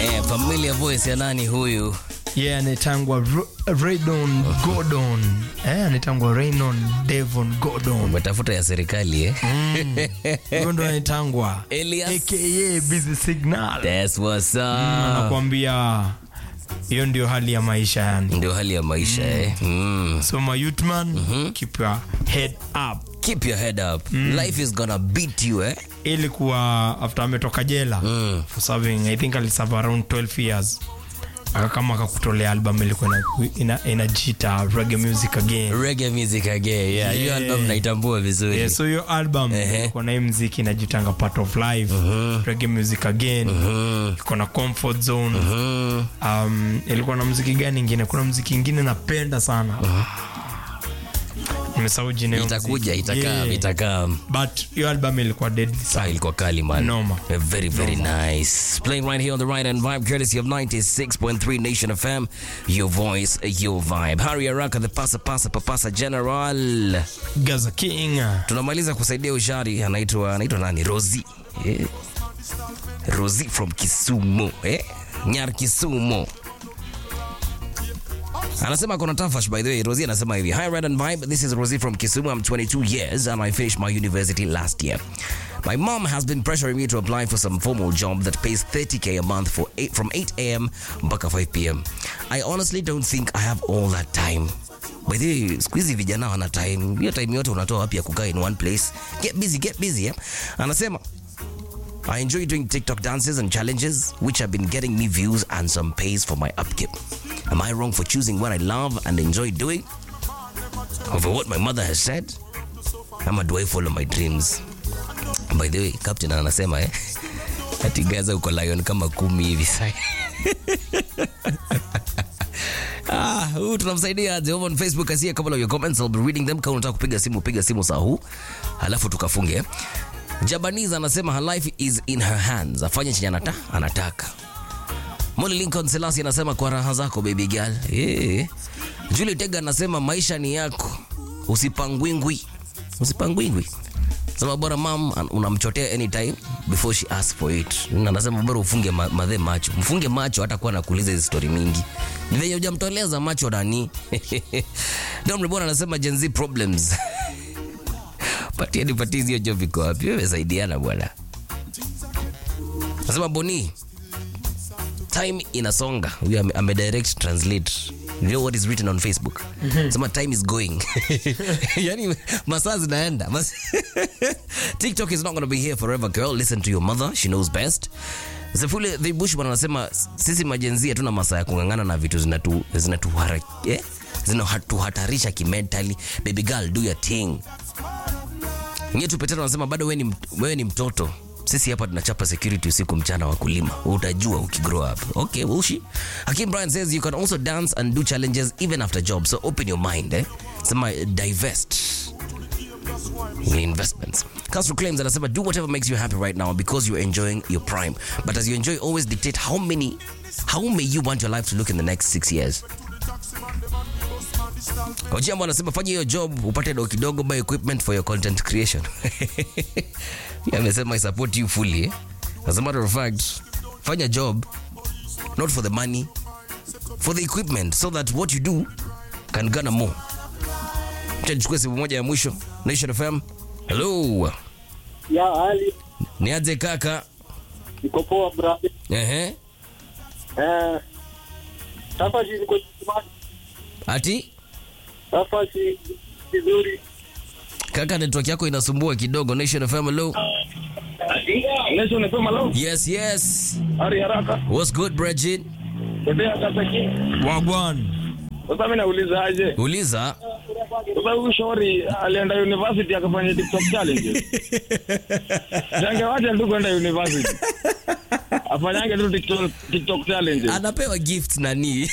Eh, familiar voice ya nani huyu? Yeye yeah, anaitangwa Ro- Raydon Gordon. Eh, anaitangwa Raynon Devon Gordon. Umetafuta ya serikali eh? Huyo ndo anaitangwa Elias. aka Busy Signal. That's what's up. Anakuambia hiyo ndio hali ya maisha yani. Ndio hali ya maisha eh. Mm. So my youth man, keep your head up. Keep your head up. Life is gonna beat you eh. Ilikuwa after ametoka jela Mm. for serving I think aliserve around 12 years. Aka kama akakutolea album ilikuwa ina, ina, inajiita reggae music again. Reggae music again. Yeah, hiyo Yeah. album naitambua vizuri. Yeah, so hiyo album Ehe. iko na hii mziki inajitanga part of life reggae music again iko na comfort zone um, ilikuwa na mziki gani ingine kuna mziki ingine napenda sana nimesahau jina ya hiyo Itakuja, mziki. itakaa, Yeah. itakaa. but hiyo album ilikuwa deadly Ah, sana ilikuwa kali man. Noma. Eh, Very very nice. Playing right here on the right and vibe courtesy of 96.3 Nation FM. Your voice, your vibe. Harry Araka the pasa pasa papasa general. Gaza King Tunamaliza kusaidia ushari anaitwa anaitwa nani? Rosie. Eh. Rosie from Kisumu, eh? Nyar Kisumu. Anasema kuna tafash by the way. Rosie anasema hivi. Hi Red and Vibe. This is Rosie from Kisumu. I'm 22 years and I finished my university last year. My mom has been pressuring me to apply for some formal job that pays 30k a month for eight, from 8 a.m. mpaka 5 p.m. I honestly don't think I have all that time. By the way, siku hizi vijana wana time. Hiyo time yote unatoa wapi ya kukaa in one place? Get busy, get busy. Yeah? Anasema I enjoy doing TikTok dances and challenges, which have been getting me views and some pays for my upkeep. Am I wrong for choosing what I love and enjoy doing over what my mother has said? Ama do I follow my dreams? By the way, Captain anasema eh, ati Gaza uko lion kama kumi hivi sasa. Ah, huu tunamsaidia aje over on Facebook asia couple of your comments I'll be reading them kama unataka kupiga simu piga simu saa huu halafu tukafunge Jabaniza anasema her life is in her hands afanye chenye anata, anataka Molly Lincoln Selasi anasema kwa raha zako baby girl yeah. Julie Tega anasema maisha ni yako usipangwingwi usipangwingwi sema bora mam an- unamchotea anytime before she asks for it Na anasema bora ufunge ma, madhe macho mfunge macho hata kuwa nakuuliza hizi story mingi Ni venye hujamtolea za macho nani Domri bwana anasema Gen Z problems patia nipatie hiyo job iko wapi wewe saidiana bwana nasema boni time inasonga huyo ame, ame direct translate you know what is written on facebook sema time is going yani masaa zinaenda Mas tiktok is not going to be here forever girl listen to your mother she knows best Zefule the Bushman anasema sisi majenzi hatuna masaa ya kung'ang'ana na vitu zinatu zinatuhara eh? zinatuhatarisha kimentally baby girl do your thing Nyetu Petero anasema bado wewe ni, mt- wewe ni mtoto. Sisi hapa tunachapa security usiku mchana wakulima. Utajua ukigrow up. Okay, ushi. Hakim Brian says you can also dance and do challenges even after job. So open your mind, eh? Sema eh, divest in investments. Castro claims anasema do whatever makes you happy right now because you're enjoying your prime. But as you enjoy, always dictate how many how may you want your life to look in the next six years. Ojiambo anasema fanya hiyo job upate do kidogo buy equipment for your content creation. Yeye amesema I support you fully. Eh? As a matter of fact, fanya job not for the money, for the equipment so that what you do can garner more. Acha nichukue simu moja ya mwisho. Nation FM. Hello. Ya hali Niaje kaka? niko poa brother. Ehe. Eh, safari niko smart. Ati Safari vizuri. kaka network yako inasumbua kidogo. Nation FM. Hello. Lesho unasema leo? Yes, yes. Hari haraka. What's good, Bridget? Tembea sasa ki. Wagwan Sasa mimi nauliza aje? Uliza. Sasa huyu shauri alienda university akafanya TikTok challenge. Jange wacha ndugu enda university. Afanyange tu TikTok TikTok challenge. Anapewa gift nani?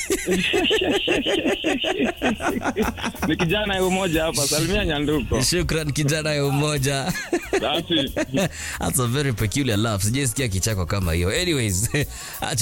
Ni kijana yule mmoja hapa Salimia Nyanduko. Shukran kijana ya umoja. That's it. That's a very peculiar laugh. Sijaisikia kichako kama hiyo. Anyways, acha